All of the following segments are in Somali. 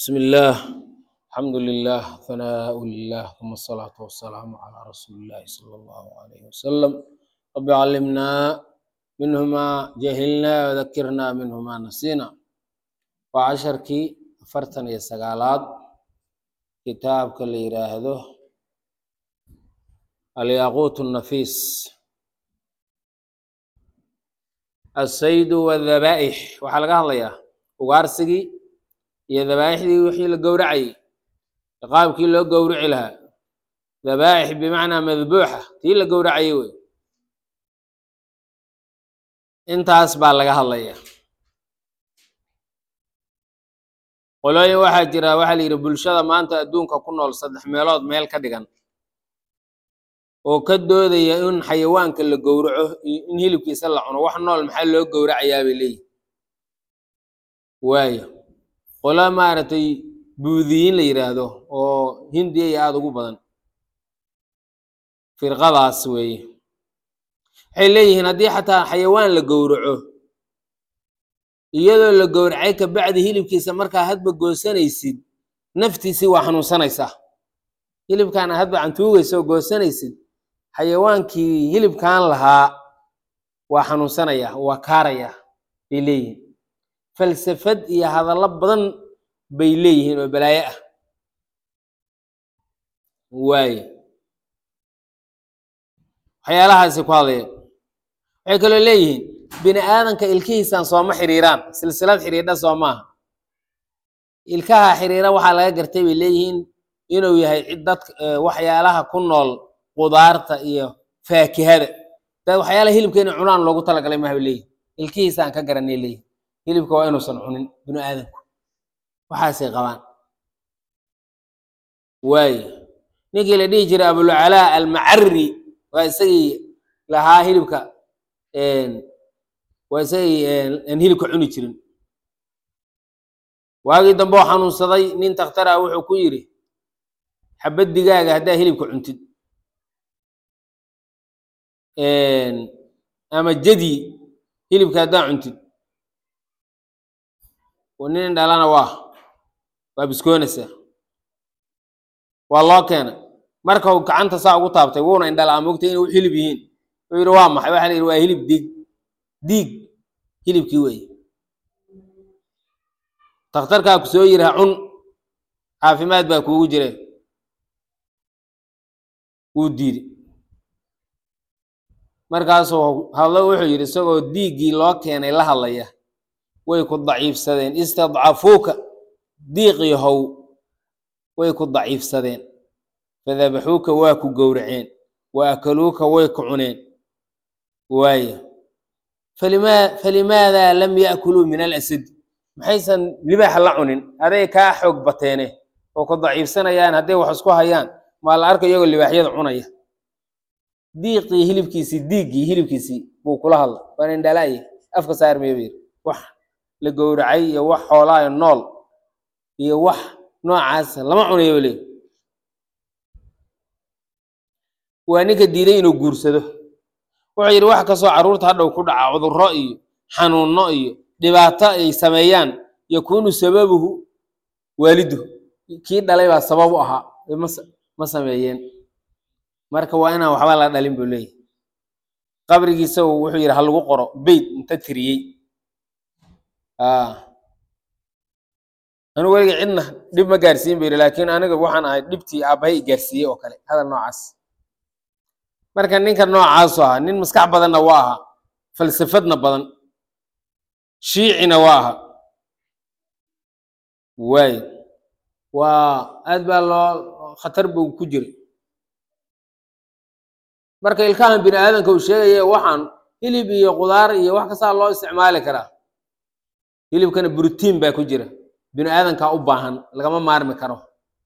بسم الله الحمد لله ثناء لله ثم الصلاة والسلام على رسول الله صلى الله عليه وسلم رب علمنا منه ما جهلنا وذكرنا منه ما نسينا وعشركي فرتن يا سقالات كتابك اللي يراهده الياقوت النفيس السيد والذبائح waxaa laga hadlayaa ugaarsigii iyo dabaaixdii wixii la gowracayay qaabkii loo gowrici lahaa dabaaix bimacnaa madbuuxa tii la gowracayay wey intaas baa laga hadlaya qolooyin waxaa jira waxaa la yidhi bulshada maanta adduunka ku nool saddex meelood meel ka dhigan oo ka doodaya in xayawaanka la gowraco iyo in hilibkiisa la cuno wax nool maxaa loo gowracayaa bay leeyihin waayo qola maaragtay buudiyiin la yidhaahdo oo hindiya iyo aada ugu badan firqadaas weeye waxay leeyihiin haddii xataa xayawaan la gowraco iyadoo la gowracay kabacdi hilibkiisa markaa hadba goosanaysid naftiisii waa xanuunsanaysaa hilibkaana hadba cantuugaysa oo goosanaysid xayawaankii hilibkan lahaa waa xanuunsanaya waa kaaraya bay leeyihiin falsafad iyo hadallo badan bay leeyihiin oo balaayo ah waaye waxyaalahaasi ku hadlayeen waxay kaloo leeyihiin bini aadanka ilkihiisan sooma xiriiraan silsilad xiriidha soo maaha ilkaha xiriira waxaa laga gartay bay leeyihiin inuu yahay cid dad waxyaalaha ku nool qudaarta iyo faakihada dad waxyaalaha hilibka inay cunaan loogu talagalay maha bay leeyihin ilkihiisaan ka garanay leeyihin hilibka waa inuusan cunin binu aadanku waxaasay qabaan waaye ninkii la dhihi jiray abulcalaa almacari waa isagii lahaa hilibka waa isagii aan hilibka cuni jirin waagii dambe oo xanuunsaday nin takhtara wuxuu ku yidhi xabad digaaga haddaa hilibka cuntid ama jadi hilibka haddaa cuntid nin dhalana waa waa biskoonaysaa waa loo keenay marka uu gacanta saa ugu taabtay wuuna indhala mogtay inay hilib yihiin wuxuu yidhi waa maxay waxa la yidhi waa hilib diig diig hilibkii weeye takhtarkaa ku soo yidhi ha cun caafimaad baa kuugu jire wuu diiday markaasuu hadlo wuxuu yidhi isagoo diiggii loo keenay la hadlaya way ku daciifsadeen istadcafuuka diiqii how way ku daciifsadeen fadabaxuuka waa ku gowraceen wa akaluuka way ku cuneen waaya falimaa falimaadaa lam ya'kuluu min alasad maxaysan libaaxa la cunin aday kaa xoog bateene oo ku daciifsanayaan hadday wax isku hayaan maa la arka iyagoo libaaxyada cunaya diiqii hilibkiisii diiggii hilibkiisii buu kula hadla waan indhalaaye afka saarmaya bu yidhi wax la gowracay iyo wax xoolaayo nool iyo wax noocaasa lama cunayo le waa ninka diiday inuu guursado wuxuu yidhi wax kastoo carruurta hadhow ku dhaca cudurro iyo xanuunno iyo dhibaato ay sameeyaan yakuunu sababuhu waaliduhu kii dhalay baa sabab u ahaa ma sameeyeen marka waa inaan waxba la dhalin buu leeyahy qabrigiisa wuxuu yidhi ha lagu qoro beyt inta tiriyey anu weliga cidna dhib ma gaarsiin bu yidhi laakiin aniga waxaan ahay dhibtii aabbahay i gaarsiiyey oo kale hadal noocaas marka ninka noocaasu ahaa nin maskax badanna waa ahaa falsafadna badan shiicina waa ahaa waay waa aad baa loo khatar buu ku jiray marka ilkahan bini aadanka uu sheegaya waxaan hilib iyo qudaar iyo wax kastaa loo isticmaali karaa hilibkana brotiin baa ku jira bini aadankaa u baahan lagama maarmi karo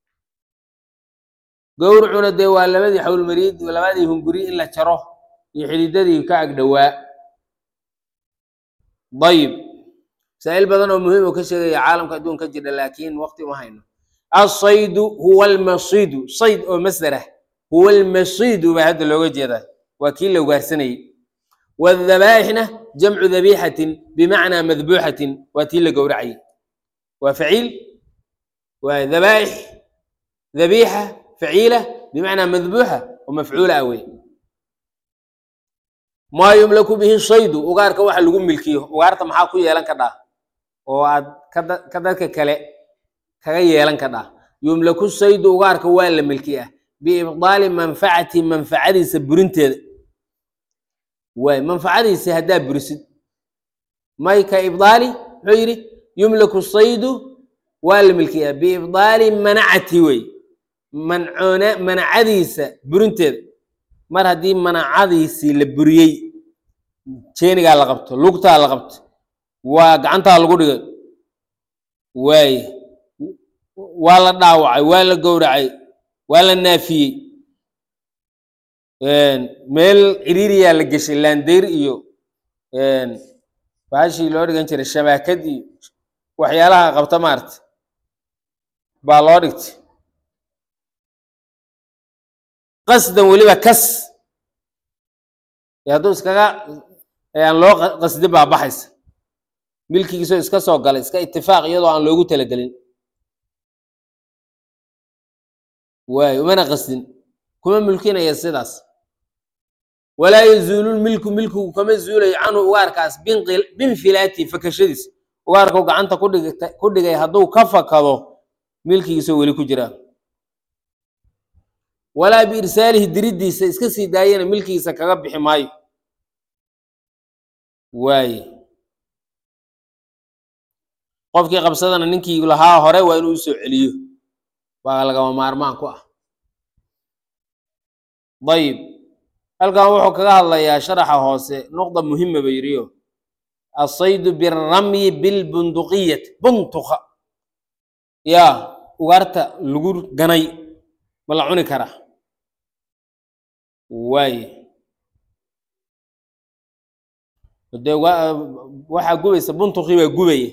gowracuna dee waa labadii xawlmariid labadii hunguri in la jaro iyo xididadii ka agdhowaa dayib masaa'il badan oo muhiim oo ka sheegaya caalamka adduunka jira laakiin waqti uma hayno asaydu huwa almasiidu sayd oo masdarah huwa almasiidu baa hadda looga jeedaa waa kii la ugaarsanayay wadabaa'ixna jamcu dabiixatin bimacnaa madbuuxatin waa tii la gowracayay waa faciil waay dhabaa'ix dhabiixa faciila bimacnaa madbuuxa oo mafcuula ah wey maa yumlaku bihi shaydu ugaarka waxa lagu milkiyo ugaarta maxaa ku yeelan kadhaa oo aad kada- ka dadka kale kaga yeelan kadhaa yumlaku shaydu ugaarka waa la milkiyaa biibdaali manfacati manfacadiisa burinteeda waay manfacadiisa haddaa burisid may ka ibdaali muxuu yidhi yumlaku saydu waa la milkiyaa biibdaali manacati wey mancoona manacadiisa burinteeda mar haddii manacadiisii la buriyey jeenigaa la qabto lugtaa la qabto waa gacantaa lagu dhigay waaye waa la dhaawacay waa la gowracay waa la naafiyey meel ciriiriyaa la geshay laandeyr iyo baashii loo dhigan jiray shabaakad iyo waxyaalaha qabta maarata baa loo dhigtay qasdan weliba kas ee hadduu iskaga aan loo qa- qasdi baa baxaysa milkigiisoo iska soo galay iska itifaaq iyadoo aan loogu talagelin waayo umana qasdin kuma mulkinaya sidaas walaa yazuulu milku milkigu kama zuulayo canhu ugaarkaas binqil- binfilaati fakashadiis ugaarkau gacanta ku dhigta- ku dhigay hadduu ka fakado milkigiisoo weli ku jiraa walaa biirsaalihi diriddiisa iska sii daayana milkigiisa kaga bixi maayo waaye qofkii qabsadana ninkii lahaa hore waa inuu usoo celiyo baa lagama maarmaan ku ah dayib halkan wuxuu kaga hadlayaa sharaxa hoose nuqda muhima ba yidhiyo asaydu biramyi bilbunduqiyati buntuka yaa ugaarta lagu ganay ma la cuni karaa waaye dee wa- waxaa gubaysa buntukii baa gubaya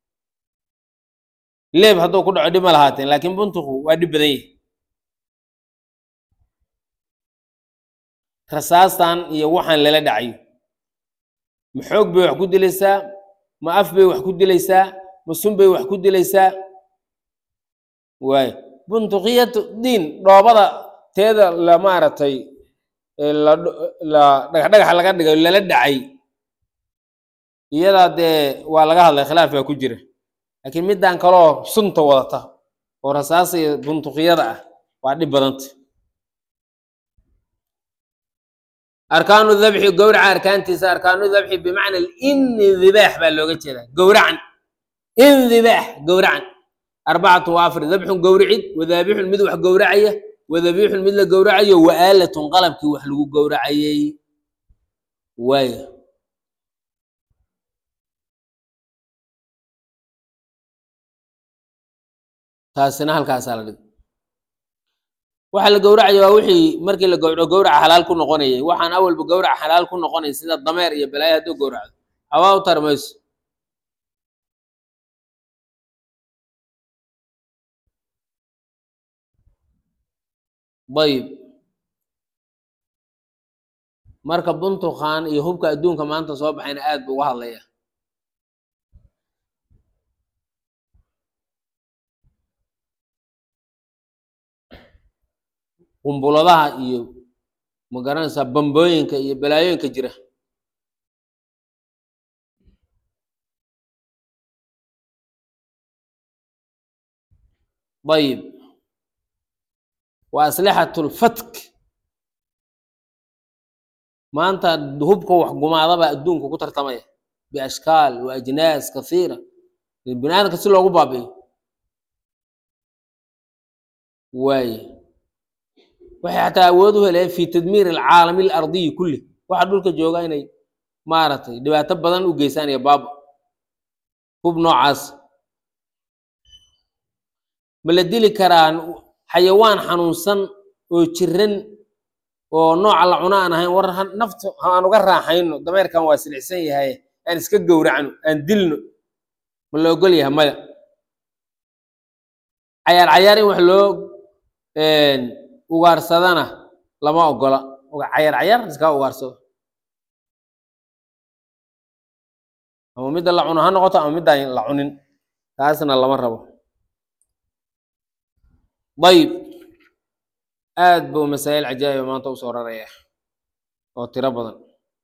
leeb hadduu ku dhaco dhib ma lahaateen laakiin buntuku waa dhib badan yahi rasaastan iyo waxaan lala dhacayo ma xoog bay wax ku dilaysaa ma af bay wax ku dilaysaa ma sun bay wax ku dilaysaa waayo buntukiyatu diin dhoobada teeda la maaragtay ee la dho- la dhagax-dhagaxa laga dhigay lala dhacay iyadaa dee waa laga hadlay khilaaf baa ku jira laakiin middan kaloo sunta wadata oo rasaasa iyo buntukiyada ah waa dhib badanta arkaanu dabxi gowraca arkaantiisa arkaanu dabxi bimacna indibaax baa looga jeedaa gowracan indibaax gowracan arbacatu waa afar dabxun gowricid wadaabixun mid wax gowracaya wadabiixun mid la gowracayo waaalatun qalabkii wax lagu gowracayay waaya taasina halkaasaa la dhigay waxa la gowracaya waa wixii markii la gowraco gowraca xalaal ku noqonayay waxaan awalba gowraca xalaal ku noqonay sida dameer iyo balaayo hadduu gowracdo hawaa u tari mayso dayib marka buntukan iyo hubka adduunka maanta soo baxayna aad buu uga hadlaya qumbuladaha iyo magaranaysaa bambooyinka iyo balaayooyinka jira dayib wa aslixatu lfatk maanta hubka wax gumaadaba adduunka ku tartamaya biashkaal wa ajnaas kasiira bini aadamka si loogu baabi'iyo waaye waxay xataa awood u heleen fi tadmiir alcaalami alardiyi kulli waxa dhulka jooga inay maaragtay dhibaato badan u geysaan iyo baaba hub noocaas ma la dili karaa xayawaan xanuunsan oo jiran oo nooca la cuno aan ahayn war ha- naftu aan uga raaxayno dameerkan waa silicsan yahay aan iska gowracno aan dilno ma la ogol yahay maya cayaar cayaar in wax loo ugaarsadana lama ogola Uga- cayaar cayaar iska ugaarsado ama midda la cuno ha noqoto ama midda aan la cunin taasna lama rabo ayib aad buu masaa'il cajaa'iba maanta u soo raraya oo tiro badan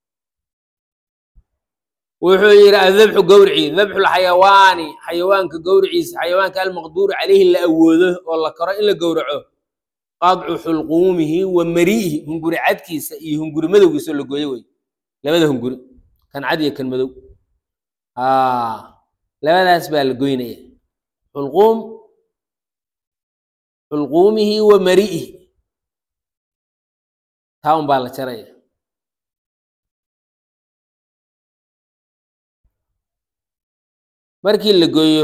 wuxuu yidhi adabxu gowrici dabxulxayawaani xayawaanka gowriciisa xayawaanka almaqduuru calayhi la awoodo oo la karo in la gowraco qadcu xulquumihi wa mari'ihi hunguri cadkiisa iyo hunguri madowgiisa oo la gooyo wey labada hunguri kan cad iyo kan madow labadaas baa la goynaya xulquum xulquumihi wa mari'ihi taa un baa la jaraya markii la gooyo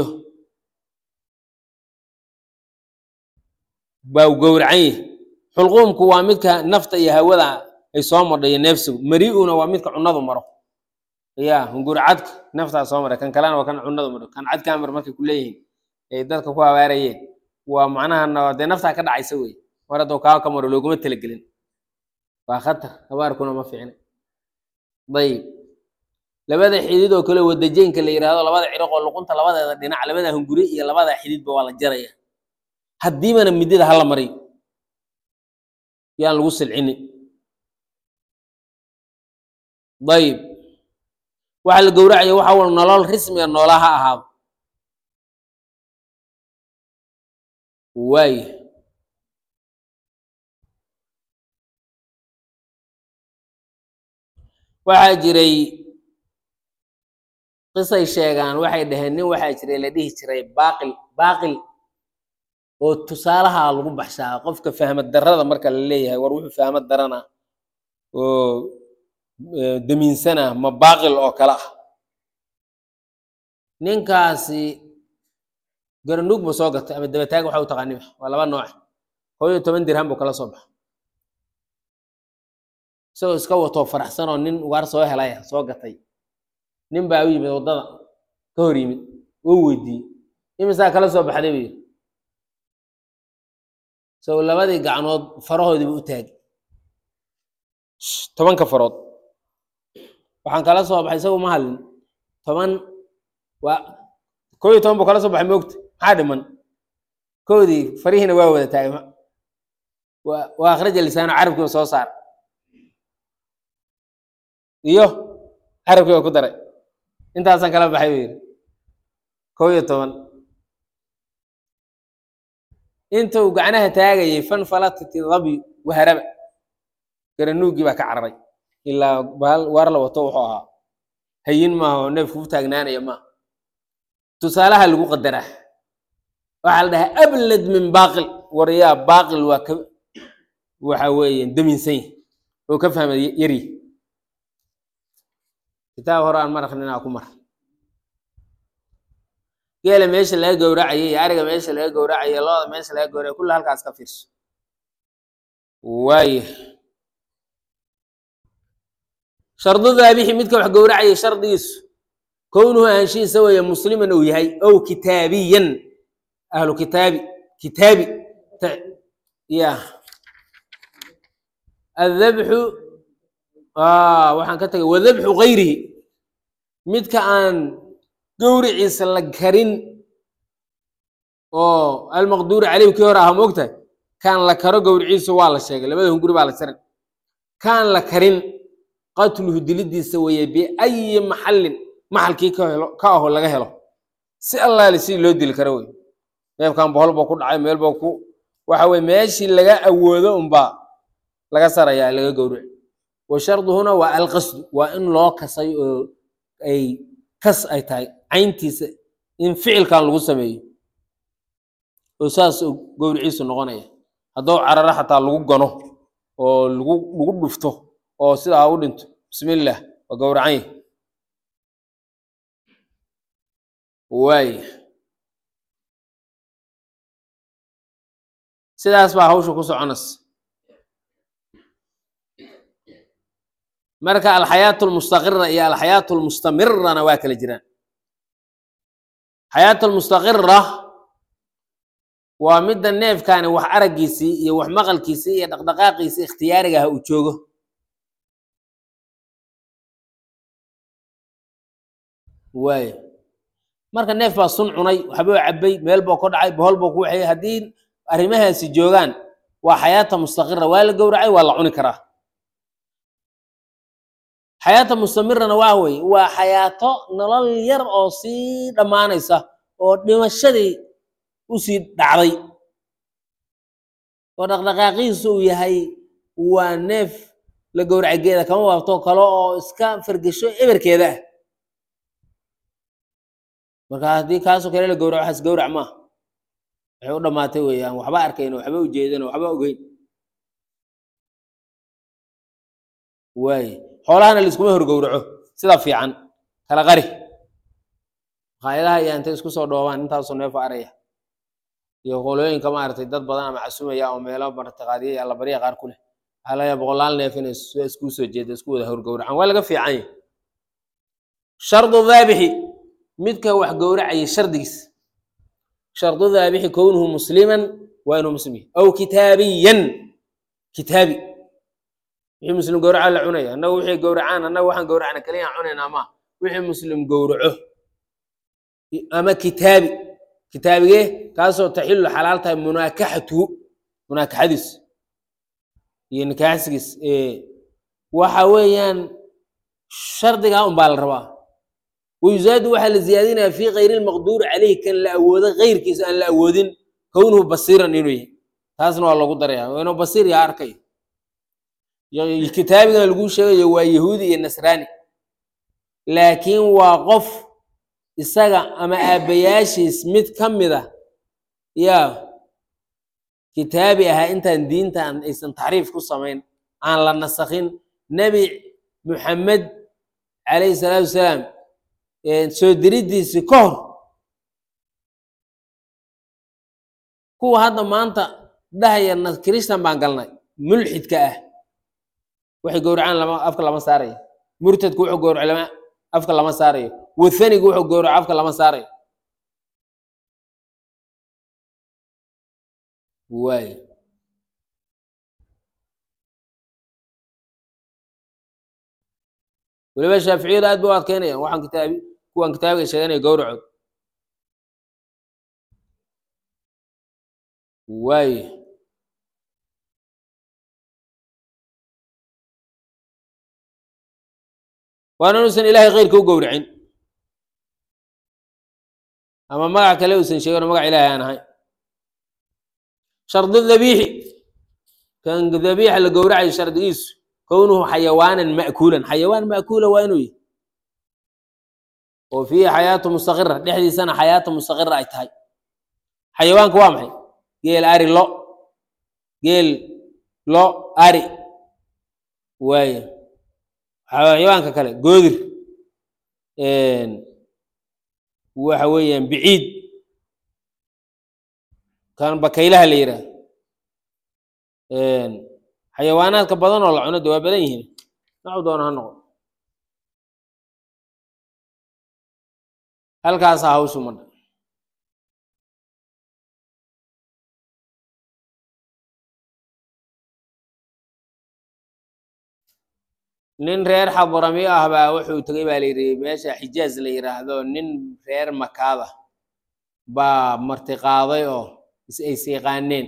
baa u gowracan yahi xulquumku waa midka nafta iyo hawada ay soo madho iyo neefsigu mari'una waa midka cunadu maro ya hunguri cadka naftaa soo maray kan kalena waa kan cunadu maro kan cadkaa mar markay ku leeyihiin ay dadka ku habaarayeen waa macnaha dee naftaa ka dhacaysa wey mar hadduu kaa ka maro looguma talagelin waa khatar habaarkuna ma fiicna dayib labada xidid oo kale wadajeenka la yidhaahdo labada ciriqoo luqunta labadeeda dhinac labada hunguri iyo labada xididba waa la jaraya haddiibana midida hala mariyo yaan lagu silcini dayib waxa la gowracaya waxa wal nolol rismiga noola ha ahaado waay waxaa jiray qisay sheegaan waxay dhaheen nin waxaa jiray la dhihi jiray baaqil baaqil oo tusaalaha lagu baxshaa qofka fahmad darrada marka la leeyahay war wuxuu fahmad darana oo damiinsana ma baaqil oo kale ah ninkaasi garanuug ba soo gatay ama dabataag waxa u taqaaniba waa laba nooc koo iyo toban dirham buu kala soo baxa isagoo iska watoo faraxsan oo nin ugaar soo helaya soo gatay nin baa u yimid waddada ka hor yimid oo weydiiyey imisaa kala soo baxday buu yidhi sow labadii gacnood farahoodiiba u taagay tobanka farood waxaan kala soo baxay isagu ma hadlin toban waa koo iyo toban buu kala soo baxay moogta maxaa dhiman koodii farihiina waa wada taagay waa akhraja lisaano carabkiiba soo saar iyo carabkiiba ku daray intaasaan kala baxay buu yidhi koo iyo toban inta uu gacnaha taagayay fan falatati dabyu waharaba garanuugii baa ka cararay ilaa baal waar la wato wuxuu ahaa hayin maaha oo neefku u taagnaanaya maaha tusaalaha lagu qadaraa waxaa la dhahaa ablad min baaqil waryaa baaqil waa ka waxa weeye damiinsan yahi oo ka fahma yaryi kitaab hore aan mar akrinaa ku mar geela meesha laga gowracayay iyo ariga meesha laga gowracaya looda meesha laga gowracay kulla halkaas ka fiirso waaya shardu daabixi midka wax gowracayay shardigiisu kownuhu ahaanshihiisa weeye musliman uu yahay ow kitaabiyan ahlu kitaabi kitaabi ya adabxu waxaan ka tagay wadabxu gayrihi midka aan gowriciisa la karin oo almaqduuri caleyh kii hore aha moogtahay kaan la karo gowriciisa waa la sheegay labada hunguri baa la jarin kaan la karin qatluhu dilidiisa weeye biayi maxallin maxalkii ka helo ka aho laga helo si allaale si loo dili karo wey neefkan bohol buu ku dhacay meel buu ku waxa weye meeshii laga awoodo unbaa laga sarayaa laga gowrici wa sharduhuna waa alqasdu waa in loo kasay oo ay kas ay tahay cayntiisa in ficilkan lagu sameeyo oo saas gowriciisu noqonaya hadduu cararo xataa lagu gano oo lagu lagu dhufto oo sidaa u dhinto bismillaah waa gowracan yahi waaya sidaas baa hawsha ku soconaysa marka alxayaatu lmustaqira iyo alxayaatu lmustamirana waa kala jiraan xayaatu lmustaqira waa midda neefkaani wax araggiisii iyo wax maqalkiisii iyo dhaqdhaqaaqiisii ikhtiyaariga ah uu joogo waaya marka neef baa sun cunay waxbuu cabbay meel buu ku dhacay bohol buu ku waxeeyey haddii arrimahaasi joogaan waa xayaata mustaqira waa la gowracay waa la cuni karaa xayaata mustamirana waa wey waa xayaato nolol yar oo sii dhammaanaysa oo dhimashadii usii dhacday oo dhaqdhaqaaqiisu uu yahay waa neef la gowracay geeda kama waabto kale oo iska fargesho eberkeeda ah marka haddii kaasoo kale la gowraco waxaas gowrac maaha waxay u dhammaatay weeyaan waxba arkayn waxba ujeedan waxba ogeyn waaye xoolahana laiskuma horgowraco sida fiican kala qari maqaayadaha ayaa intay isku soo dhoobaan intaasoo neefo araya iyo qolooyinka maaragtay dad badan ama casumaya oo meelo martiqaadiya iyo allabarya qaar ku leh waxaa laga boqolaal neef inay isku soo jeeda isku wada horgowracaan waa laga fiican yahay shardu daabixi midka wax gowracaya shardigiis shardu daabixi kownuhu musliman waa inuu muslim yahay aw kitaabiyan kitaabi wixii muslim gowraca la cunaya annagu wixii gowracaan annagu waxaan gowracna kaliya cunaynaa ma wixii muslim gowraco ama kitaabi kitaabigee kaasoo taxilu xalaal tahay munaakaxatuhu munaakaxadiis iyo nikaaxsigiis waxa weeyaan shardigaa un baa la rabaa wayuzaadu waxaa la ziyaadinaya fi kayri lmaqduuri caleyhi kan la awoodo keyrkiisa aan la awoodin kownuhu basiiran inuu yahay taasna waa lagu daraya inuu basiir yaa arkay kitaabigan lagu sheegayo waa yahuudi iyo nasraani laakiin waa qof isaga ama aabbayaashiis mid ka mid a yaa kitaabi ahaa intaan diintan aysan taxriif ku samayn aan la nasakhin nebi muxamed calayhi salaatu wasalaam soo diriddiisii ka hor kuwa hadda maanta dhahaya kiristan baan galnay mulxidka ah waxay gowracaan lama afka lama saarayo murtadku wuxuu gowraco lama afka lama saarayo wathanigu wuxuu gowraco afka lama saarayo waay weliba shaaficiyadu aad ba u adkeynayaan waxaan kitaabi kuwan kitaabiga sheeganaya gowracood waay waana inuusan ilaahay keyrka u gowracin ama magac kale uusan sheegano magac ilaahay aan ahayn shardu dabiixi kan dabiixa la gowracayo shardigiisu kownuhu xayawaanan ma'kuulan xayawaan ma'kuula waa inuu yahy oo fiihi xayaatu mustaqira dhexdiisana xayaatu mustaqira ay tahay xayawaanku waa maxay geel ari lo geel lo ari waaye xayawaanka kale goodir waxa weeyaan biciid kan bakaylaha la yidhaah xayawaanaadka badan oo la cuno de waa badan yihiin nacu doona ha noqo halkaasaa hawshu madha nin reer xadrami ah baa wuxuu tegey baa la yidhi meesha xijaaz la yidhaahdo nin reer makaada baa martiqaaday oo is yaqaaneen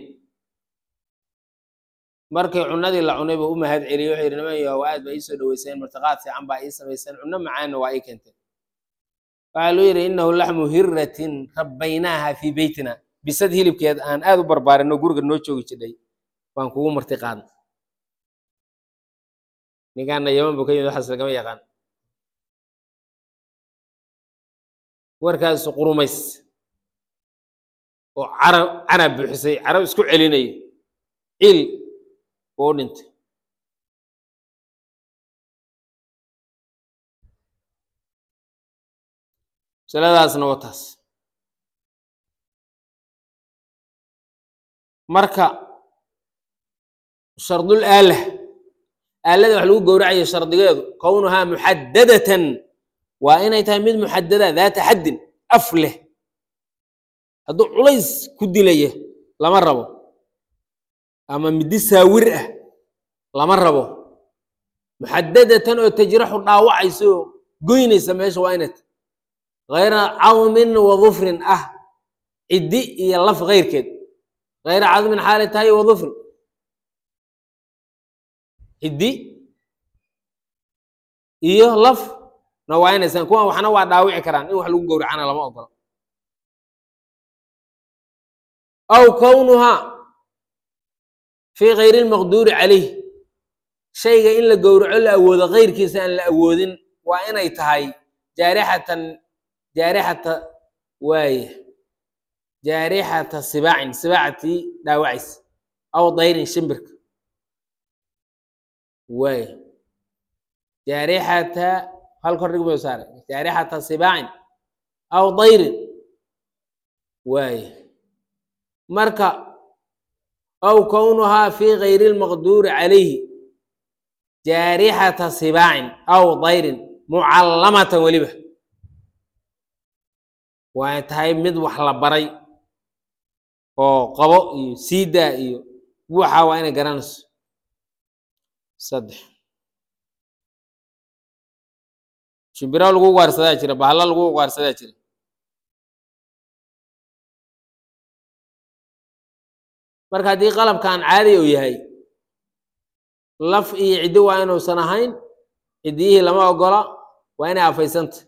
markii cunadii la cunay buu u mahad celiyey wuxuu yidhi niman yahow aad baa ii soo dhaweyseen martiqaad fiican baa ii samayseen cunno macaanna waa ii keenteen waxaa luu yidhi innahu laxmu hiratin rabbaynaaha fii beytina bisad hilibkeed aan aad u barbaarinno guriga noo joogi jidhay baan kugu martiqaadna ninkaana yaman buu ka yimid waxaas lagama yaqaan warkaasu qurumays oo carab carab buuxisay carab isku celinayo ciil buu u dhintay masaladaasna waa taas marka shardul aalah aalada wax lagu gowracayo shardigeedu kownuhaa muxadadatan waa inay tahay mid muxadada daata xaddin af leh hadduu culays ku dilaya lama rabo ama midi saawir ah lama rabo muxadadatan oo tajraxu dhaawacaysa oo goynaysa meesha waa inay tahay hayra cawmin wa dufrin ah ciddi iyo laf keyrkeed kayra cadmin xaalay tahay wa dufrin ciddi iyo laf na waa inaysaan kuwan waxna waa dhaawici karaan in wax lagu gowracana lama ogolo aw kownuhaa fii kayri lmaqduuri calayh shayga in la gowraco la awoodo kayrkiisa aan la awoodin waa inay tahay jaarixatan jaarixata waaye jaarixata sibaacin sibaacatii dhaawacaysa aw dayrin shimbirka waaye jaarixata hal kordhig buu saaray jaarixata sibaacin aw dayrin waaye marka aw kownuhaa fii kayri lmaqduuri calayhi jaarixata sibaacin aw dayrin mucallamatan weliba waa tahay mid wax la baray oo qabo iyo siidaa iyo buuxa waa inay garanayso saddex shimbiro lagu ugaarsadaa jira bahalla lagu ugaarsadaa jira marka haddii qalabkan caadi uu yahay laf iyo ciddi waa inuusan ahayn ciddiyihii lama ogola waa inay afaysanta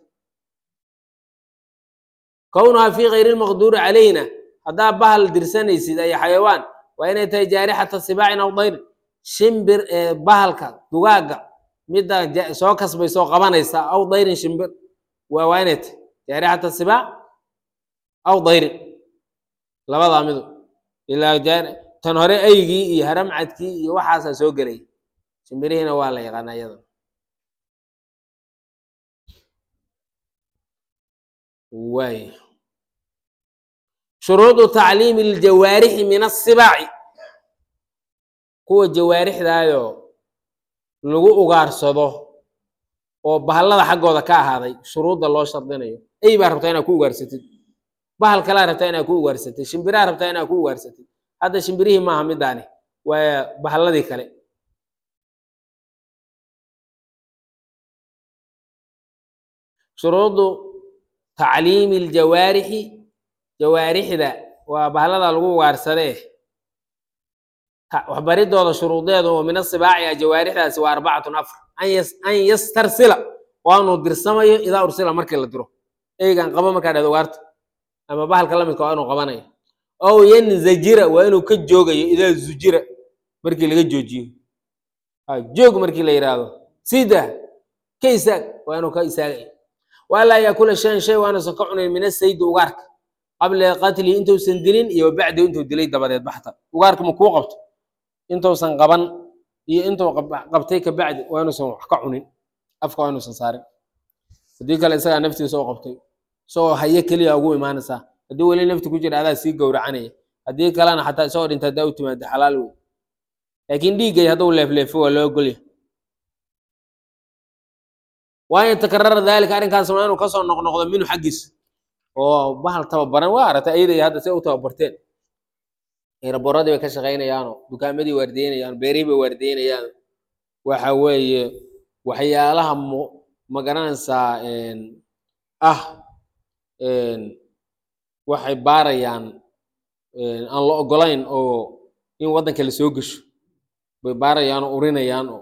kownuhaa fii kayri lmaqduuri calayhina haddaa bahal dirsanaysid ay xayawaan waa inay tahay jaarixata sibaacin aw dayrin shimbir ee bahalka dugaagga midda soo kasbaysa oo qabanaysa aw dayrin shimbir waa waa inay tahay jaarixata sibaac aw dayrin labadaa midu ilaa tan hore eygii iyo haramcadkii iyo waxaasaa soo gelay shimbirihiina waa la yaqaana iyada waay shuruudu tacliimi ljawaarixi min asibaaci kuwa jawaarixdaayo lagu ugaarsado oo bahallada xaggooda ka ahaaday shuruudda loo shardinayo ey baa rabtaa inaad ku ugaarsatid bahal kalaa rabtaa inaad ku ugaarsatid shimbiraa rabtaa inaad ku ugaarsatid hadda shimbirihii maaha midaani waa bahalladii kale shuruudu tacliimi ljawaarixi jawaarixda waa bahallada lagu ugaarsadee waxbaridooda shuruudeedu oo min asibaaci a jawaarixdaasi waa arbacatun afar an yastarsila waanuu dirsamayo idaa ursila markii la diro eygan qabo markaa dhahdo ugaarta ama bahalka lamidka waa inuu qabanayo ow yanzajira waa inuu ka joogayo idaa zujira markii laga joojiyo joog markii la yidhaahdo sida ka isaag waa inuu ka isaagayo waalaa yaakula shayan shay waa inuusan ka cunayn min asaydi ugaarka qabla qatlihi intuusan dilin iyo bacdihi intuu dilay dabadeed baxta ugaarka ma kuu qabto intuusan qaban iyo intuu qabtay ka bacdi waa inuusan wax ka cunin afka waa inuusan saarin haddii kale isagaa naftiisa u qabtay isagoo haye keliya ugu imaanaysaa haddii weli nafti ku jira adaa sii gowracanaya haddii kalena xataa isagoo dhinta haddaa u timaado xalaal wey laakiin dhiiggay hadduu leefleefo waa loo ogolya waa in takarara daalika arrinkaas waa inuu kasoo noqnoqdo minhu xaggiisa oo bahal tababaran waa aragtay ayaday hadda si u tababarteen eraboradii bay ka shaqaynayaanoo dukaamadii waardeynayaan beerihii bay waardeynayaan waxa weeye waxyaalaha ma garanaysaa ah waxay baarayaan aan la ogolayn oo in waddanka la soo gesho bay baarayaan oo urinayaan oo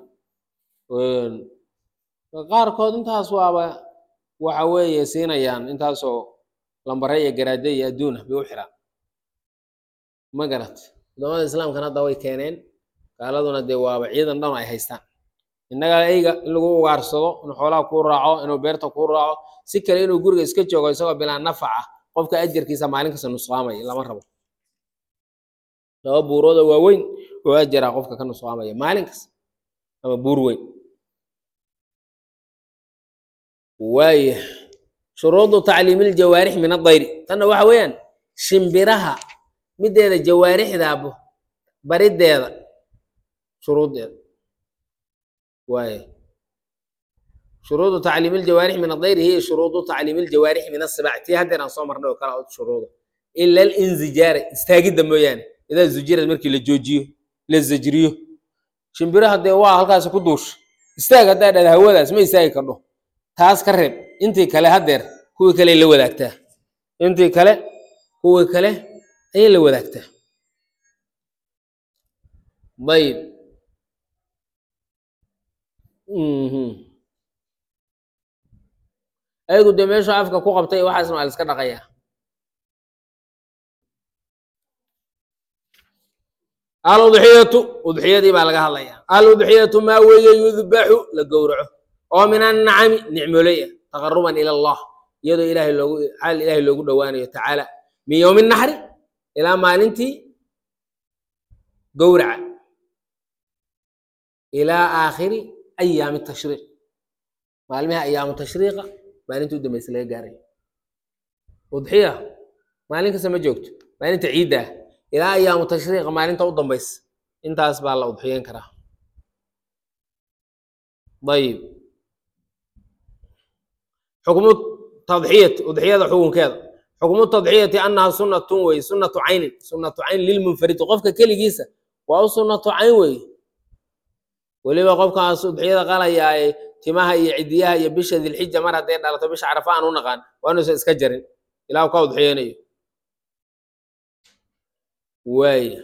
qaarkood intaas waaba waxa weeye siinayaan intaasoo lambare iyo garaade iyo adduunah bay u xiraan ma garat wadamada islaamkan hadda way keeneen gaaladuna dee waaba ciidan dhan ay haystaan innaga eyga in lagu ugaarsado inuu xoolaha kuu raaco inuu beerta kuu raaco si kale inuu guriga iska joogo isagoo bilaa nafac ah qofka ajarkiisa maalin kasta nusqaamaya lama rabo laba buurooda waaweyn oo ajaraa qofka ka nusqaamaya maalin kasta ama buur weyn waaya shuruudu tacliimi ljawaarix min adayri tanna waxa weeyaan shimbiraha mideeda jawaarixdaabo barideeda shuruudeeda waaya shuruudu tacliimi ljawaarix min adayri hiya shuruudu tacliimi ljawaarix min asibaac tii haddeer aan soo marnay oo kala shuruuda ila alinzijaara istaagidda mooyaane idaa zujirad markii la joojiyo la zajriyo shimbiraha dee waa halkaasi ku duusha istaag haddaa dhahda hawadaas ma istaagi kardho taas ka reeb intii kale haddeer kuwii kale la wadaagtaa intii kale kuwii kale ayay la wadaagtaa ayib mhm ayagu dee meeshu afka ku qabtay waxaasna waa la iska dhaqayaa aludxiyatu udxiyadii baa laga hadlayaa aludxiyatu maa weeye yudbaxu la gowraco oo min annacami nicmoley ah taqaruban ila allah iyadoo ilaahay loogu xaal ilaahay loogu dhowaanayo tacaala min yowmi naxri ilaa maalintii gowraca ilaa aakhiri ayaami tashriiq maalmiha ayaamu tashriiqa maalintii u dambaysa laga gaaray udxiya maalin kasta ma joogto maalinta ciidda ah ilaa ayaamu tashriiqa maalinta u dambaysa intaas baa la udxiyeyn karaa ayib xukmu tadxiyati udxiyada xukunkeeda xukmu tadxiyati annaha sunnatun wey sunnatu caynin sunnatu cayn lilmunfaridi qofka keligiisa waa u sunnatu cayn wey weliba qofkaas udxiyada qalayaaye timaha iyo cidiyaha iyo bisha dilxija mar hadday dhalato bisha carafa aan u naqaan waa inuusan iska jarin ilaa u ka udxiyeynayo waaya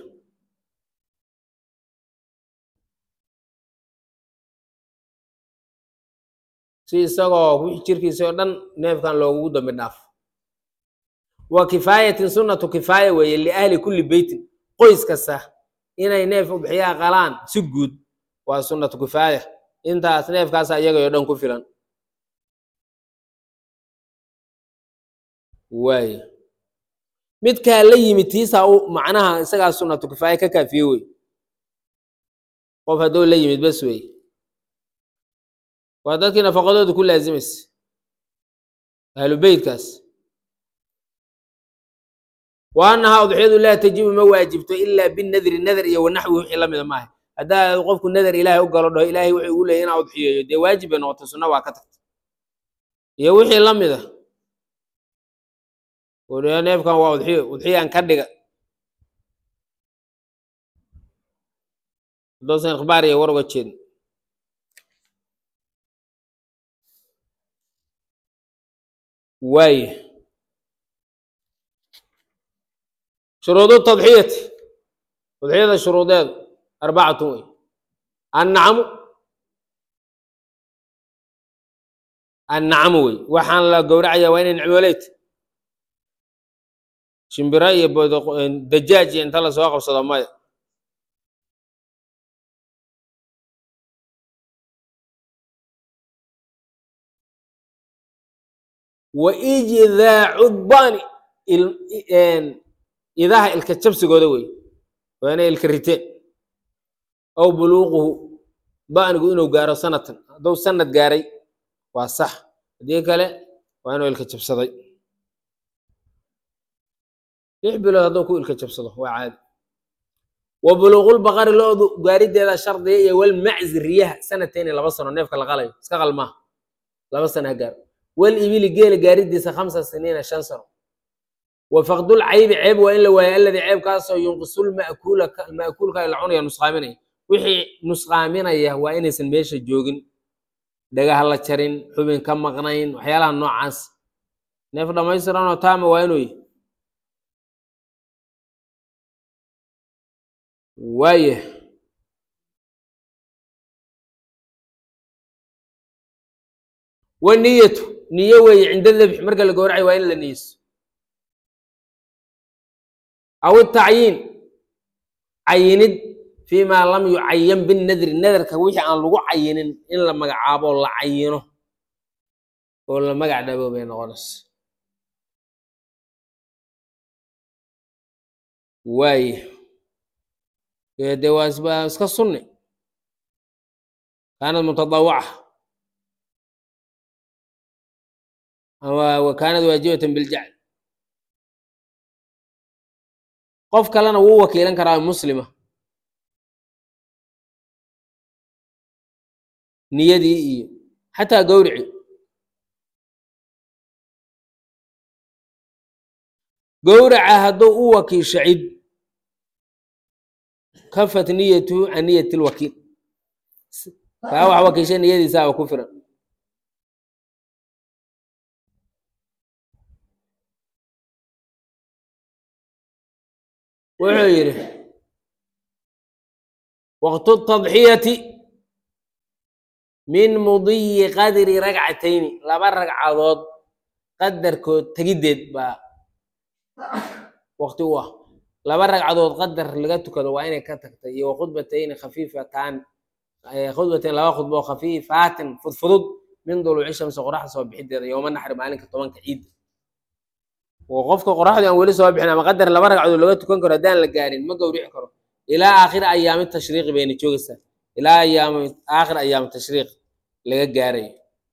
si isagoo wixii jirkiisa oo dhan neefkan loogugu dambi dhaaf wa kifaayatin sunnatu kifaaya weeye liahli kulli beytin qoys kasta inay neef udxiyaa qalaan si guud waa sunnatu kifaaya intaas neefkaasa iyagayoo dhan ku filan waaya midkaa la yimid tiisaa u macnaha isagaa sunnatu kifaaya ka kaafiye wey qof hadduu la yimid bas wey waa dadkii nafaqadooda ku laazimaysa ahlu beytkaas wa annahaa udxiyadu laa tajibu ma waajibto ilaa binadri nadar iyo wanaxwi wixii la mida maaha haddaa qofku nadar ilaahay u galo dhaho ilaahay wuxuu ugu leeyay inaa udxiyeeyo dee waajib bay noqotay sunna waa ka tagtay iyo wixii la mida weliba neefkan waa udxiyo udxiyaan ka dhiga haddoosan ikhbaar iyo war uga jeedin waaya shuruudu tadxiyati udxiyada shuruudeedu arbacatun wey annacamu annacamu wey waxaan la gowracaya waa inay nicmooleyt shimbiro iyo dajaaj iyo inta lasoo qabsado maya wa ijidaacu dani idaha ilka jabsigooda wey waa inay ilka riteen aw buluuquhu danigu inuu gaaro sanatan hadduu sanad gaaray waa sax haddii kale waa inuu ilka jabsaday lix bilood hadduu ku ilka jabsado waa caadi wa buluuqulbaqari loodu gaarideeda shardiga iyo walmaczi riyaha sanatayni laba sano neefka la qalayo iska qalmaa laba sano ha gaaro wal ibili geela gaaridiisa khamsa siniina shan sano wa faqdul caybi ceeb waa in la waayo alladii ceebkaasoo yunqisul ma'kuula ma'kuulka la cunaya nusqaaminaya wixii nusqaaminaya waa inaysan meesha joogin dhagaha la jarin xubin ka maqnayn waxyaalaha noocaas neef dhammaystiranoo taama waa inuu yihi waaya waniyatu niyo weeye cinda dabx marka la gowracayo waa in la niyeyso aw itacyiin cayinid fii maa lam yucayan binadri nadarka wixii aan lagu cayinin in la magacaabo la cayino oo la magac dhabo bay noqonaysa waaya dee waa waa iska sunni kaanad mutadawaca ama wa kaanad waajibatan biljacl qof kalena wuu wakiilan karaa muslima niyadii iyo xataa gowrici gowraca hadduu u wakiisho cid kafat niyatuhu can niyati lwakiil kaa wax wakiisha niyadiisaaba ku firan wuxuu yidhi waqtu tadxiyati min mudiyi qadri ragcatayni laba ragcadood qadarkood tegiddeed baa waqti u ah laba ragcadood qadar laga tukado waa inay ka tagtay iyo wakhudbatayni khafiifatan khudbatayn laba khudbo oo khafiifaatin fudfudud min duluuci shamsi qoraxda soo bixideeda yooma naxri maalinka tobanka ciidda oo qofka qoraxdu aan weli soo bixin ama qadar laba ragcadood laga tukan karo haddaan la gaarin ma gowrici karo ilaa aakhiri ayaami tashriiqi bayna joogaysaa ilaa ayaami aakhir ayaami tashriiq laga gaarayo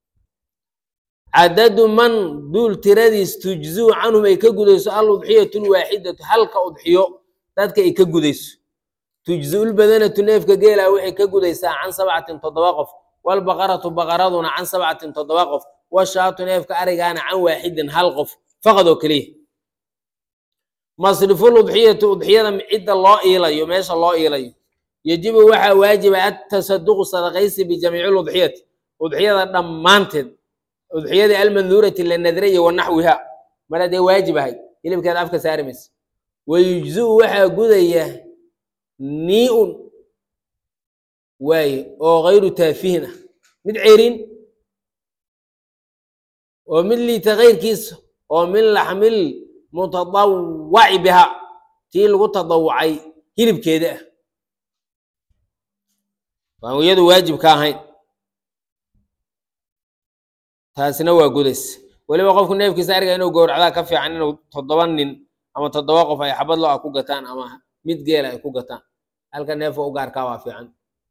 cadadu man duul tiradiis tujzuu canhum ay ka gudayso al udxiyatu lwaaxidatu halka udxiyo dadka ay ka gudayso tujziulbadanatu neefka geela waxay ka gudaysaa can sabcatin toddoba qof walbaqaratu baqaraduna can sabcatin toddoba qof washaatu neefka arigaana can waaxidin hal qof faqad oo keliya masriful udxiyati udxiyada cidda loo iilayo meesha loo iilayo yajibu waxaa waajiba atasaduqu sadaqaysi bijamiici ludxiyati udxiyada dhammaanteed udxiyadii almanduurati la nadray wa naxwiha mar haddee waajib ahayd hilibkeeda afka saari maysa wayujziu waxaa gudaya nii-un waaye oo kayru taafihin ah mid cerin oo mid liita kayrkiisa oo min laxmil mutadawaci biha tii lagu tadawucay hilibkeeda ah waan iyadu waajib ka ahayn taasina waa gudays weliba qofku neefkiisa ariga inuu gowracdaa ka fiican inuu toddoba nin ama toddoba qof ay xabad lo-a ku gataan ama mid geela ay ku gataan halka neefka u gaarkaa waa fiican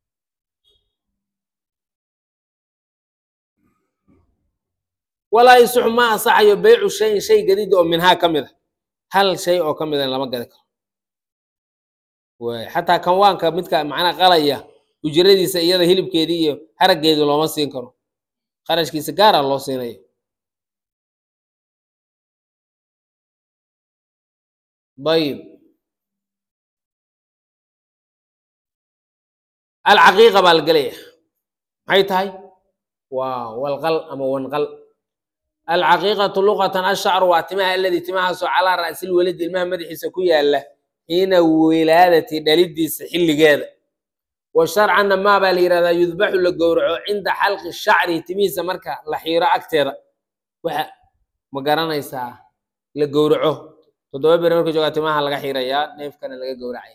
walaa yasixu ma ansaxayo beycu shayin shay gadida oo minhaa ka mid a hal shay oo ka mida lama gadi karo waay xataa kanwaanka midka macnaa qalaya ujradiisa iyada hilibkeedii iyo haraggeedii looma siin karo qarashkiisa gaara loo siinayo ayib alcaqiiqa baa la gelaya maxay tahay waa walqal ama wanqal alcaqiiqatu luqatan ashacru waa timaha aladii timahaasoo calaa ra'sil welidi ilmaha madaxiisa ku yaala xiina wilaadati dhalidiisa xilligeeda wa sharcanna maa baa la yidhahdaa yudbaxu la gowraco cinda xalqi shacri timihiisa marka la xiiro agteeda waxa ma garanaysaa la gowraco toddoba beri marka joogaa timaha laga xirayaa neefkana laga gowracaya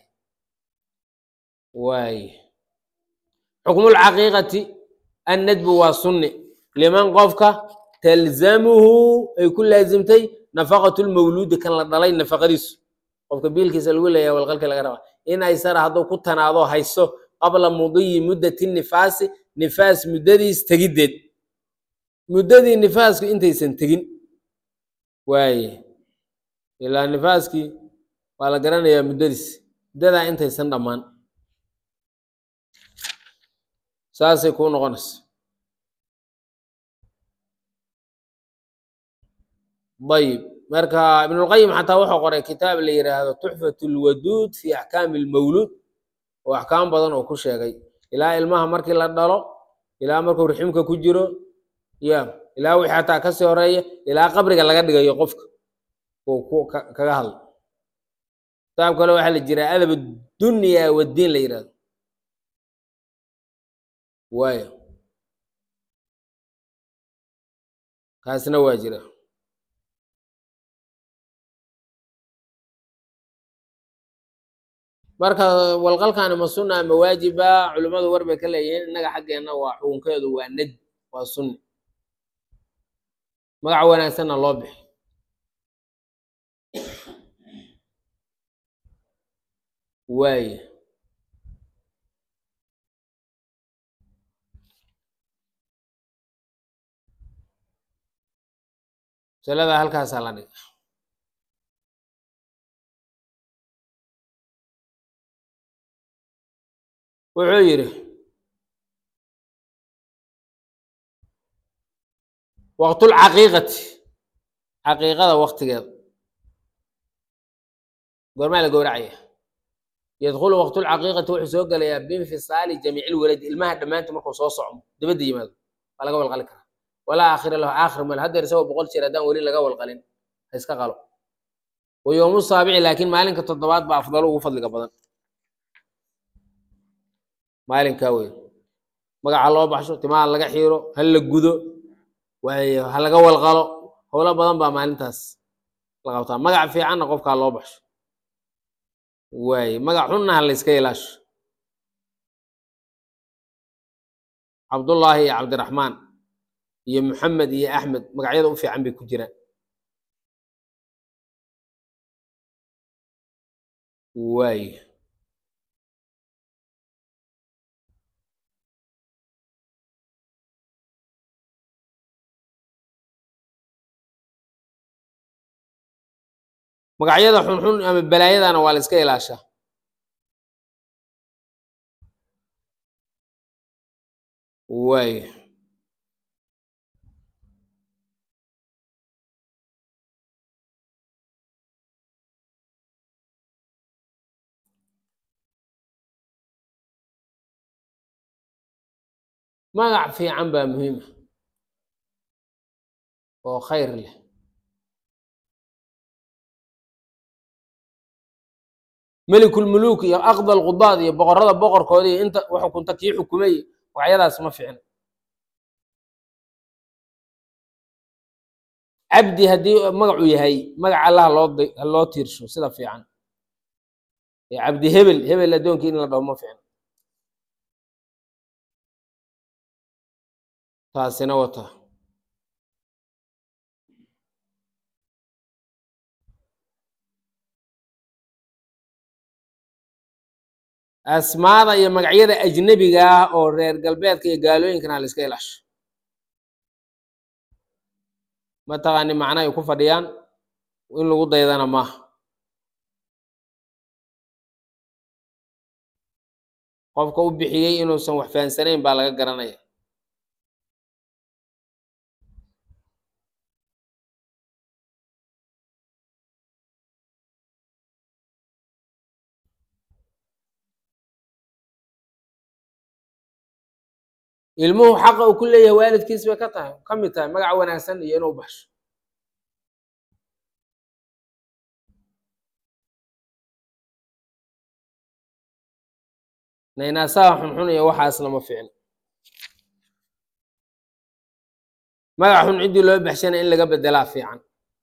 waay xukmulcaqiiqati annadbu waa sunni liman qofka talzamuhu ay ku laazimtay nafaqatu lmawluudi kan la dhalay nafaqadiisu qofka biilkiisa lagu leeyahay walqalka laga rabaa in aysara hadduu ku tanaado hayso qabla mudiyi muddati nifaasi nifaas muddadiis tegiddeed muddadii nifaasku intaysan tegin waaye ilaa nifaaskii waa la garanayaa muddadiis muddadaa intaysan dhammaan saasay kuu noqonaysa ayib marka ibnulqayim xataa wuxuu qoray kitaab la yidhaahdo tuxfat lwaduud fi axkaami lmawluud oo axkaam badan oo ku sheegay ilaa ilmaha markii la dhalo ilaa markuu riximka ku jiro ya ilaa wixii xataa kasii horeeya ilaa qabriga laga dhigayo qofka uu ku kaga hadlo kitaab kale waxaa la jiraa adab dunya waddiin la yidhahdo waayo kaasna waa jira marka walqalkaani ma sunna ama waajiba culimmadu war bay ka leeyihiin innaga xaggeenna waa xukunkeedu waa nad waa sunni magac wanaagsanna loo bixi waaye masalada halkaasaa la dhiga wuxuu yidhi waqtulcaqiiqati caqiiqada waktigeeda goormaa la gowracaya yadkhulu waqtulcaqiiqati wuxuu soo gelayaa biinfisaali jamiici lwaladi ilmaha dhammaanta markuu soo socmo dabadda yimaado waa laga walqali karaa walaa aakhira lahu aakhir mal haddeer isagoo boqol jeer haddaan weli laga walqalin ha iska qalo wa yowmu saabici laakiin maalinka toddobaad baa afdalo ugu fadliga badan maalinkaa wey magaca loo baxsho timaha laga xiiro ha la gudo waayo ha laga walqalo howlo badan baa maalintaas la qabtaa magac fiicanna qofkaa loo baxsho waaye magac xunna ha la iska ilaasho cabdullaahi iyo cabdiraxmaan iyo maxamed iyo axmed magacyada u fiican bay ku jiraan waayo magacyada xunxun ama balaayadana waa la iska ilaashaa waayo magac fiican baa muhiima oo khayr leh melikulmuluuk iyo aqdal qudaad iyo boqorada boqorkooda iyo inta xukunta kii xukumay magacyadaas ma fiicna cabdi haddii magacu yahay magac allah loo loo tiirsho sida fiican ee cabdi hebel hebel addoonkii in la dhaho ma fiicna taasina wata asmaada iyo magacyada ajnebiga ah oo reer galbeedka iyo gaalooyinkana la iska ilaasho mataqaani macna ay ku fadhiyaan in lagu daydana maaha qofka u bixiyey inuusan wax fahansanayn baa laga garanaya ilmuhu xaqa uu ku leeyahay waalidkiis bay ka tahay ka mid tahay magac wanaagsan iyo inuu baxsho naynaasaha xunxun iyo waxaasna ma fiicno magac xun ciddii loo baxshana in laga bedelaa fiican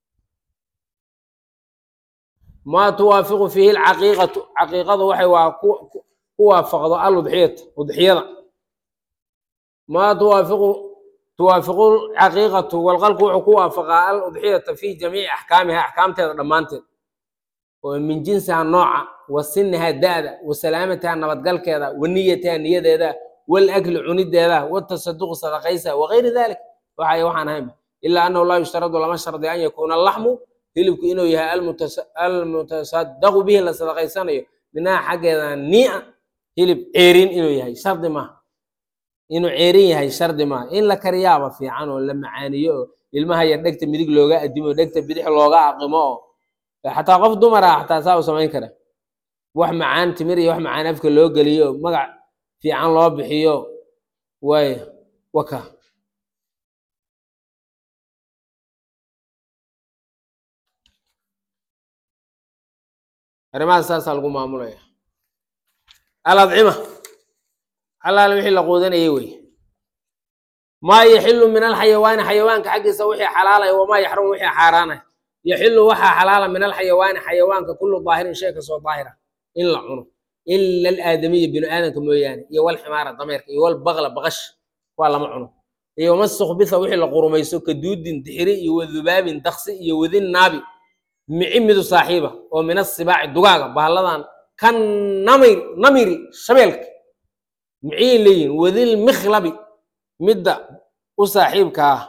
maa tuwaafiqu fiihi alcaqiiqatu caqiiqadu waxay waa ku ku waafaqdo al udxiyata udxiyada maa tuwaafiqu tuwaafiqu caqiiqatu walqalku wuxuu ku waafaqaa al udxiyata fi jamiici axkaamiha axkaamteeda dhammaanteed oo min jinsiha nooca wa siniha da-da wa salaamatiha nabadgalkeeda wa niyatiha niyadeeda walakli cunideeda watasaduqu sadaqaysa wagayri dalik waxay waxaan ahaynba ilaa annahu laa yushtaradu lama shardi an yakuuna laxmu hilibku inuu yahay almutasadaqu bihi la sadaqaysanayo minaha xaggeeda nia hilib ceerin inuu yahay shardi maaha inuu ceerin yahay shardi maaha in la kariyaaba fiican oo la macaaniyo oo ilmaha yar dhegta midig looga adimo dhegta bidix looga aqimo oo xataa qof dumar ah xataa saa u samayn kara wax macaan timir iyo wax macaan afka loo geliyo magac fiican loo bixiyo way waka arrimahaas saasaa lagu maamulaya aladcima xalaal wixii la quudanayay wey maa yaxilu min alxayawaani xayawaanka xaggiisa wixii xalaalaya wamaa yaxrumu wixii xaaraanaya yaxilu waxaa xalaala min alxayawaani xayawaanka kullu daahirin shay kastoo daahira in la cuno ila alaadamiya binu aadanka mooyaane iyo walximaara dameerka iyo walbaqla baqash waa lama cuno iyo wamastukbitha wixii la qurumayso ka duudin dixiri iyo wadubaabin daksi iyo wadin naabi mici midu saaxiiba oo min asibaaci dugaaga bahalladan kan namir namiri shabeelka miciyay leeyihin wadil mikhlabi midda u saaxiibka ah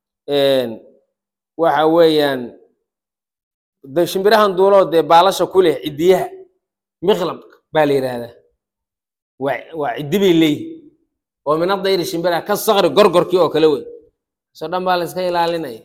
waxa weeyaan de shimbirahan duuloo dee baalasha ku leh ciddiyaha mikhlab baa la yidhaahdaa waa waa ciddi bay leeyihin oo min adayri shimbiraha ka sakri gorgorkii oo kale wey so dhan baa la iska ilaalinaya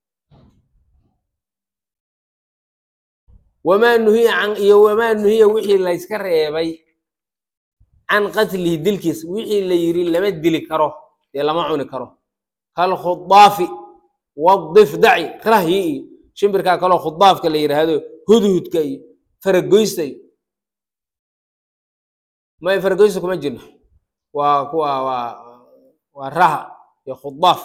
wamaa nuhiya can iyo wamaa nuhiya wixii layska reebay can qatlihi dilkiis wixii la yiri lama dili karo dee lama cuni karo kalkhudaafi wadifdaci rahyi iyo shimbirkaa kaloo khudaafka la yidhaahdo hudhudka iyo faragoysta iyo may faragoysta kuma jirno waa kuwa waa waa raha iyo khudaaf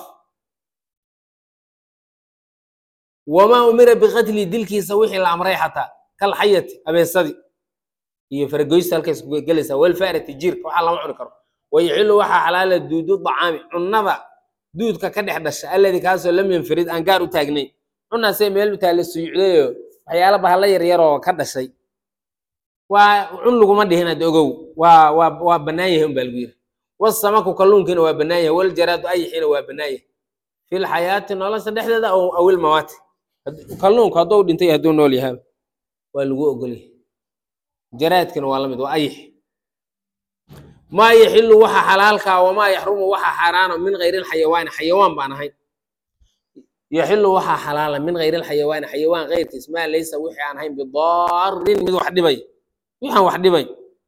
wamaa umira biqatli dilkiisa wixii la amray xataa kal xayati abeesadii iyo faragoysta halkays ku gelaysaa walfaarati jiirka waxaa lama cuni karo wayaxilu waxaa xalaala duudu dacaami cunnada duudka ka dhex dhasha alladii kaasoo lam yanfarid aan gaar u taagnayn cunaasee meel u taalla suyucdayoo waxyaala bahalla yaryaroo ka dhashay waa cun laguma dhihin ad ogow waa waa waa bannaan yahay unbaa lagu yiri wasamaku kalluunkiina waa bannaan yahay waljaraadu ayaxiina waa bannaan yahay fil xayaati nolosha dhexdeeda aw awil mawaati kalluunku hadduu dhintay hadduu nool yahay waa lagu ogolyahay jaraadkina waa la mid waa ayax maa yaxilu waxa xalaalkaa wamaa yaxrumu waxa xaaraana min gayri lxayawaani xayawaan baan ahayn yaxilu waxaa xalaala min gayri lxayawaani xayawaan keyrkiis maa laysa wixii aan ahayn bidaarin mid wax dhibay wixaan wax dhibay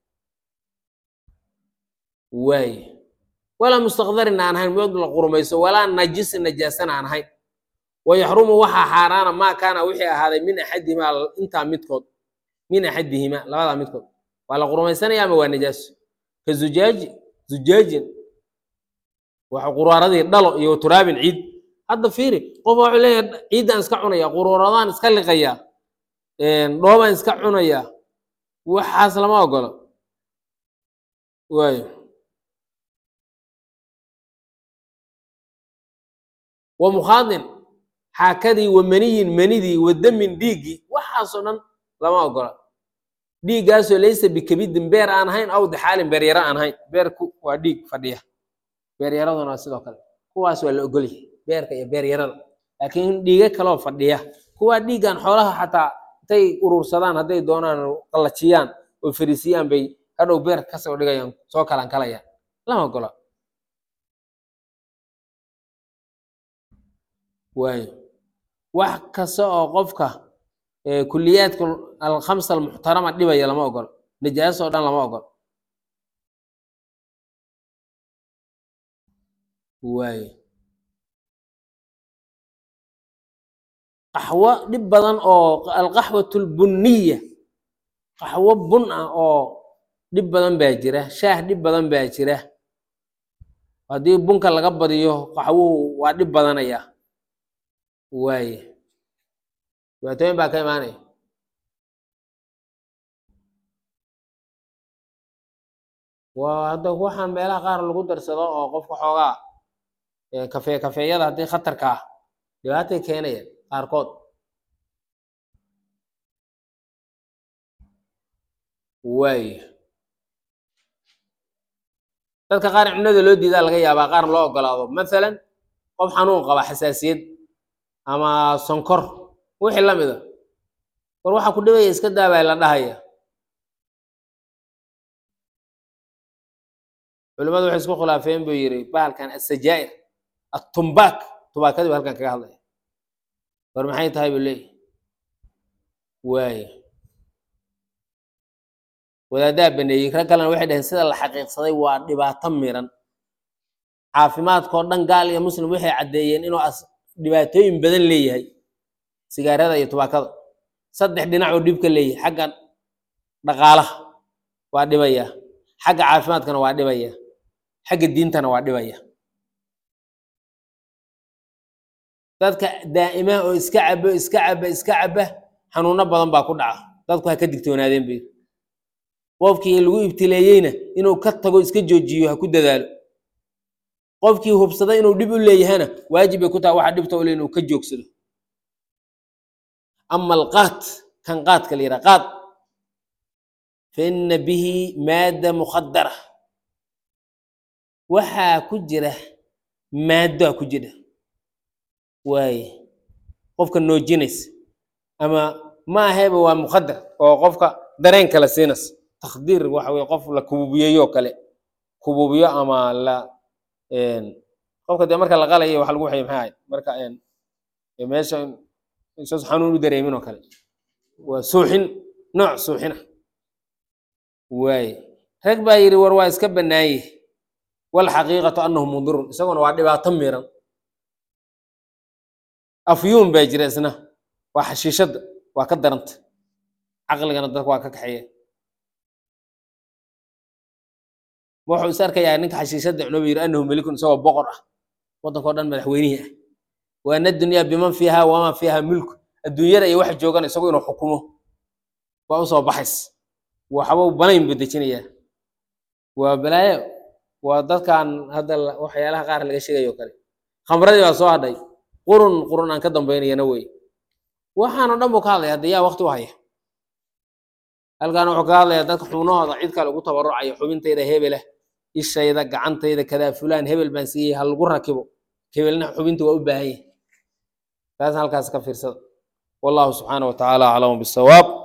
waaye walaa mustaqdarin aan ahayn mid la qurumayso walaa najisin najaasan aan ahayn wayaxrumu waxaa xaaraana maa kaana wixii ahaaday min axadihimaa intaa midkood min axadihimaa labadaa midkood waa la qurumaysanaya ama waa najaaso ka zujaaji zujaajin waxa quraaradii dhalo iyo turaabin ciid hadda fiiri qof wuxuu leeyahay ciiddaan iska cunaya quruuradaan iska liqaya dhoobaan iska cunaya waxaas lama ogolo waayo wa mukhaadin xaakadii wa maniyin manidii wa damin dhiiggii waxaasoo dhan lama ogola dhiiggaasoo laysa bikabidin beer aan ahayn aw dixaalin beeryaro aan ahayn beerku waa dhiig fadhiya beeryaraduna waa sidoo kale kuwaas waa la ogolyahay beerka iyo beeryarada laakiin dhiiga kaloo fadhiya kuwaa dhiiggan xoolaha xataa intay urursadaan hadday doonaan qallajiyaan oo fariisiyaan bay hadhow beerka kasoo dhigayaan soo kalan kalayaan lama ogola waayo wax kasta oo qofka kuliyaadka alkhamsa almuxtarama dhibaya lama ogolo najaaso o dhan lama ogolo waayo qaxwo dhib badan oo alqaxwatu lbunniya qaxwo bun ah oo dhib badan baa jira shaah dhib badan baa jira haddii bunka laga badiyo qaxwuhu waa dhib badanaya waaye dhibaatooyin baa ka imaanaya waa hadda waxaan meelaha qaar lagu darsado oo qofka xoogaa kafee kafeeyada haddii khatarka ah dhibaatay keenayaan qaarkood waaye dadka qaar cunada loo diidaa laga yaabaa qaar loo ogolaado mathalan qof xanuun qaba xasaasiyad ama sonkor wixii la mida war waxa ku dhibaya iska daabaa la dhahaya culimadu waxay isku khilaafeen buu yidhi bahalkan asajaa'ir atumbaak tubaakadii ba halkan kaga hadlaya war maxay tahay buu leeyahy waaye wadaaddaa baneeyey rag kalena waxay dhaheen sida la xaqiiqsaday waa dhibaato miran caafimaadkao dhan gaal iyo muslim waxay caddeeyeen inuu as dhibaatooyin badan leeyahay sigaarada iyo tubaakada saddex dhinac oo dhib ka leeyahay xagga dhaqaalaha waa dhibaya xagga caafimaadkana waa dhibaya xagga diintana waa dhibaya dadka daa'ima oo iska cabo iska caba iska caba xanuuno badan baa ku dhaca dadku ha ka digtoonaadeen bay qofkii lagu ibtileeyeyna inuu ka tago iska joojiyo ha ku dadaalo qofkii hubsada inuu dhib u leeyahana waajib bay ku tahay waxa dhibta u le inuu ka joogsado ama alqaat kan qaadka la yidhaha qaad fa ina bihi maadda mukhadara waxaa ku jira maaddoa ku jira waaye qofka noojinaysa ama ma ahayba waa mukhadar oo qofka dareen kale siinaysa takdiir waxa weye qof la kububiyeyo kale kububiyo ama la qofka dee marka la qalayo waxa lagu waxay maxay ahayd marka meesha isaas xanuun u dareemin oo kale waa suuxin nooc suuxina waaye rag baa yidhi war waa iska bannaaye walxaqiiqatu annahu mudirun isaguna waa dhibaato miran afyuun baa jira isna waa xashiishadda waa ka daranta caqligana dadka waa ka kaxeeya wuxuu is arkayaa ninka xashiishadda cunooba yidhi annahu melikun isagoo boqor ah waddankao dhan madaxweynihii ah waana dunyaa biman fiiha wamaa fiiha mulku adduunyada iyo waxa joogan isagu inuu xukumo waa usoo baxays waxba banayn buu dejinayaa waa balaayo waa dadkan hadda la- waxyaalaha qaar laga sheegayo kale khamradii baa soo hadhay qurun qurun aan ka dambaynayana wey waxaanoo dhan buu ka hadlaya hadda yaa waqti u haya halkan wuxuu ka hadlayaa dadka xubnahooda cid kale ugu tabarucaya xubintayda hebela ishayda gacantayda kadaa fulaan hebel baan siiyey ha lagu rakibo hebelna xubinta waa u baahan yahay taas halkaas ka fiirsada wallahu subxaana wa tacaala aclamu bisawaab